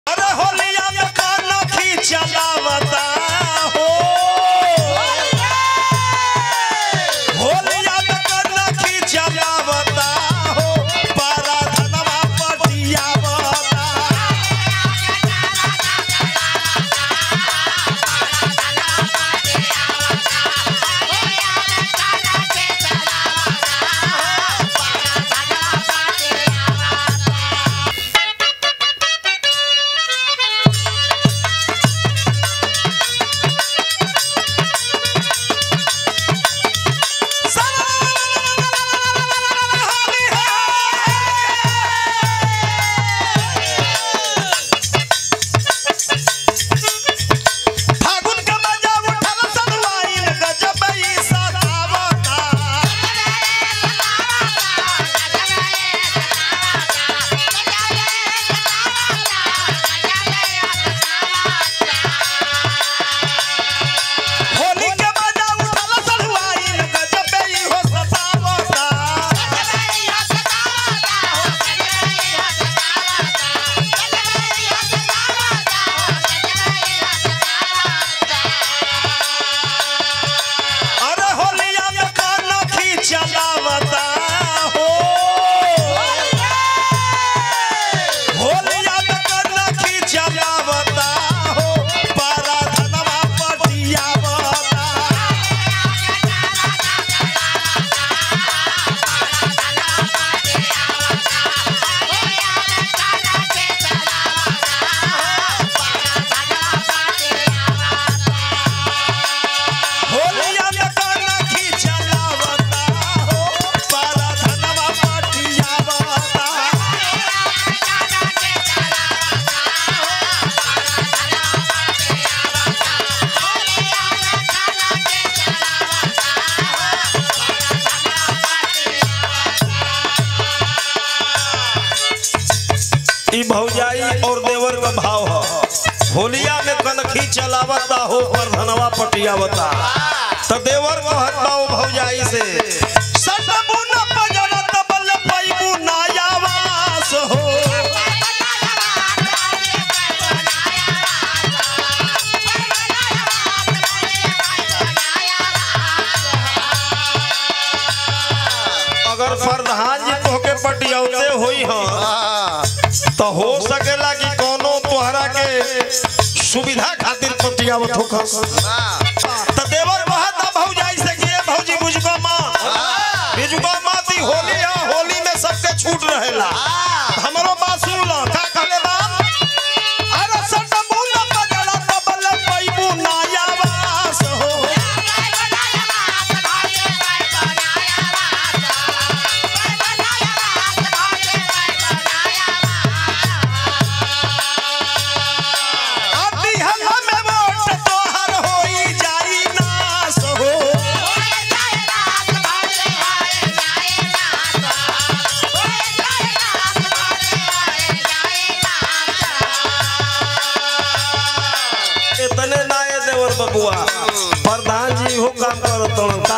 अरे होलिया में काना खींचलावता हो होलिया में काना खींचलावता हो पारा धनवा पटियावता फागुन के मजा उठल सनवाइन गजब ई सतावता होली के मजा उठल सनवाइन गजब ई हो सतावता अरे होलिया में काना खींचलावता हो होलिया में काना खींचलावता हो पारा धनवा पटियावता होलिया में काना खींचलावता हो पारा धनवा पटियावता ई भौजाई और देवर का भाव ह होलिया में कनखी चलावता हो पर धनवा पटियावता तो देवर को हटाओ भौजाई से सटबू न पजरत बल पैबू नायावास हो अगर प्रधान जी तोहके पटियावते होई हां तो हो सकेला कि कोनो तोहरा के सुविधा खातिर पटियावत हो तो देवर कहत भौजाई से कि ए भौजी बुझको मां बुझको मां ती होली है होली में सबके छूट रहेला हमरो बात सुन लो का कहले बा अरे सट मूल बजड़ा तबल पैबू नायावास हो अभी हल्ला में वोट तोहर होई जाई नास हो इतने नाये देवर बबुआ प्रधान जी हो काम करत